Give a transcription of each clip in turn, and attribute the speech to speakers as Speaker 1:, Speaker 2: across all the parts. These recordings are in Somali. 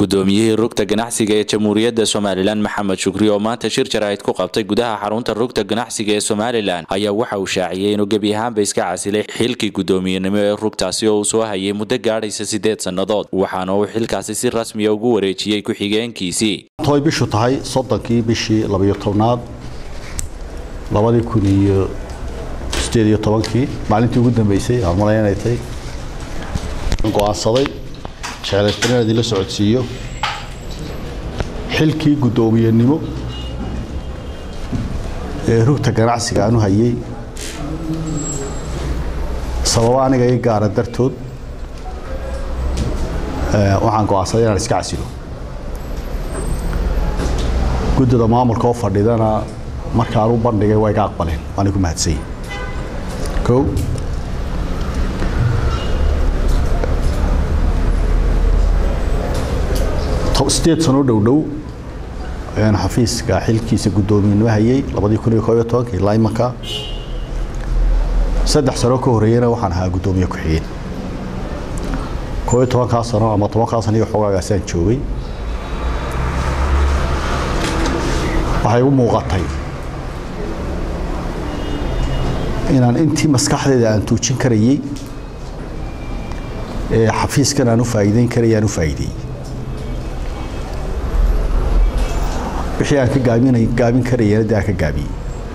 Speaker 1: gudoomiyihii rugta ganacsiga ee jamhuuriyadda somalilan maxamed shukri oo maanta shir jaraa'id ku qabtay gudaha xarunta rugta ganacsiga ee somalilan ayaa waxa uu shaaciyey inuu gebi ahaanba iska casilay xilkii gudoomiyenimo ee rugtaasi oo uu soo hayay muddo gaadhaysa siddeed sannadood waxaana uu xilkaasi si rasmiya ugu wareejiyey ku-xigeenkiisii
Speaker 2: toy bishu tahay soddonkii bishii labayo tobnaad labadii kun iyo sideed iyo tobankii maalintii ugu dambeysay aan malay inay tahay go-aansaday jeclaystan inaan idinla socodsiiyo xilkii guddoomiyenimo ee rugta ganacsiga aanu hayay sababo aniga i gaara dartood waxaan go-aansaday inaan iska casilo guddida maamulka oo fadhidana markaan u bandhigay waa iga aqbaleen waana ku mahadsanya o sideed sanoo dhowdhow ayaan xafiiska xilkiisa guddoomiyenimo hayay labadii kun iyo koob iyo tobanka ilaa imanka saddex sanoo ka horreeyana waxaan ahaa guddoomiye ku-xigeen koob iyo tobankaa sano ama tobankaa sano iyo xoogaagaasaan joogay waxay u muuqatay inaan intii maskaxdeeda aan tuujin karayey ee xafiiskan aan u faa'iideyn karayay aan u faa'iideeyey wixii aan ka gaabinay gaabin karayana dee aan ka gaabiyey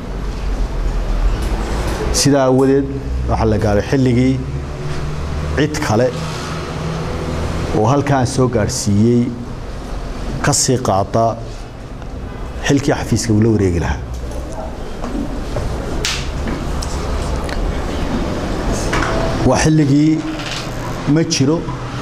Speaker 2: sidaa awadeed waxaa la gaaray xilligii cid kale oo halkaan soo gaadhsiiyey ka sii qaada xilkii xafiiska uu la wareegi lahaa waa xilligii ma jiro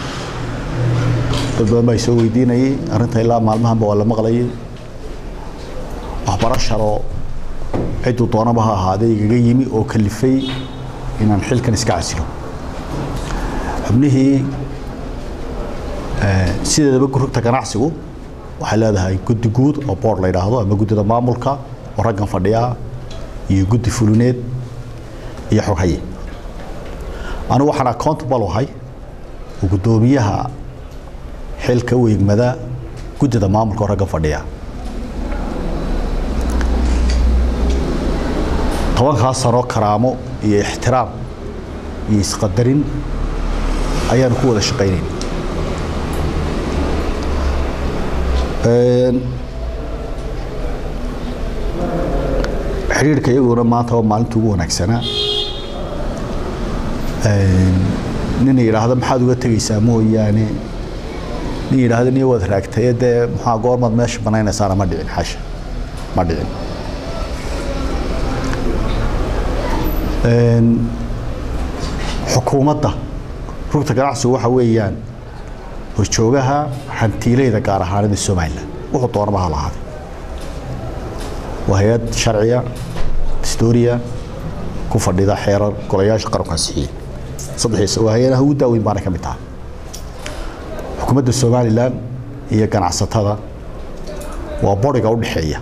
Speaker 2: dad badan baa soo weydiinayay arrinta ilaa maalmahanba waa la maqlayay waxbarasharoo cidduu doonaba ha ahaadee igaga yimi oo kalifay inaan xilkan iska casilo xubnihii sideedaba rugta ganacsigu waxay leedahay guddi guud oo boord la yidhaahdo ama guddida maamulka oo raggan fadhiyaa iyo guddi fulineed iyo xoghaye anigu waxaan accountable ahay oo guddoomiyaha xilka u egmada guddida maamulka oo raggan fadhiya tobankaa sanoo karaamo iyo ixtiraam iyo isqadarin ayaanu ku wada shaqaynayn xidhiirka iyaguna maanta waa maalinta ugu wanaagsanaa nina yidhaahdo maxaad uga tegaysaa mooyaane nin yidhaahdo niyo waad raagtaye dee maxaa goormaad meesha banaynaysaana ma dhicin xasha ma dhicin xukuumadda rugta ganacsigu waxa weeyaan horjoogaha hantiileyda gaar ahaanida somalilan wuxuu doonaba ha lahaaday waa hay-ad sharciya historia ku fadhida xeerar golayaasha qaranku ansixiye saddexiisa waa hay-adaha ugu daaweyn baana ka mid taha xukuumadda somalilan iyo ganacsatada waa boriga u dhexeeya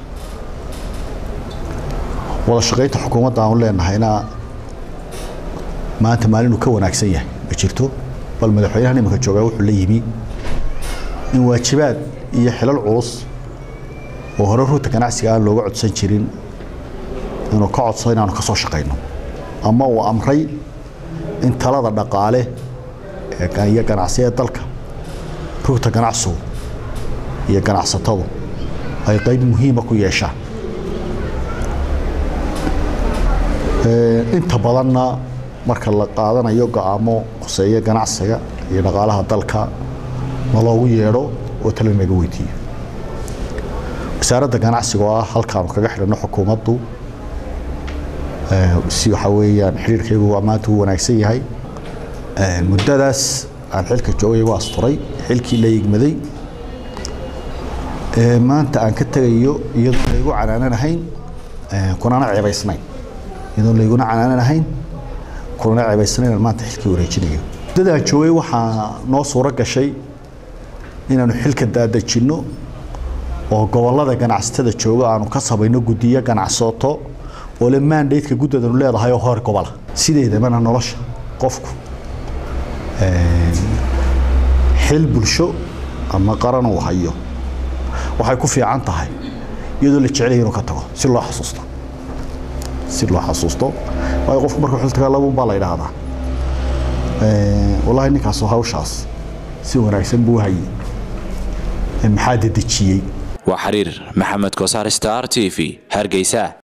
Speaker 2: wada shaqaynta xukuumadda aanu leenahayna maanta maalinuu ka wanaagsan yahay ma jirto bal madaxweynahan imanka joogaa wuxuu la yimi in waajibaad iyo xilal culus oo hore ruuta ganacsiga aan looga codsan jirin inuu ka codsado inaanu ka soo shaqayno ama uu amray in talada dhaqaale iyo ganacsiga dalka rugta ganacsigu iyo ganacsatadu ay qayb muhiima ku yeeshaan inta badanna marka la qaadanayo go-aamo khuseeya ganacsiga iyo dhaqaalaha dalka ma loogu yeedho oo tala naga weydiiyo wasaaradda ganacsiga oo ah halkaanu kaga xidhanno xukuumaddu si waxaa weeyaan xidhiirkaygu waa maanta uu wanaagsan yahay muddadaas aan xilka joogay igu asturay xilkii la yigmaday maanta aan ka tegayo iyadoo laygu canaananahayn kunana ceebaysnayn iyadoo layguna canaananahayn kunana ceebaysnayn maanta xilkii wareejinayo muddadaan joogay waxaa noo suuro gashay inaanu xilka daadejinno oo gobollada ganacsatada jooga aanu ka samayno guddiyo ganacsato oo le mandateka guddadanu leedahay oo hor gobola sideedabana nolosha qofku xil bulsho ama qaran uu hayo waxay ku fiican tahay iyadoo la jecelaya inuu ka tago si loo xasuusto si loo xasuusto waayo qofku marka xul tagaa labuun baa la idhaahdaa wallaahi ninkaasoo hawshaas si wanaagsan buu hayay maxaa dedejiyey
Speaker 1: waa xiriir maxamed kosaar star t v hargeysa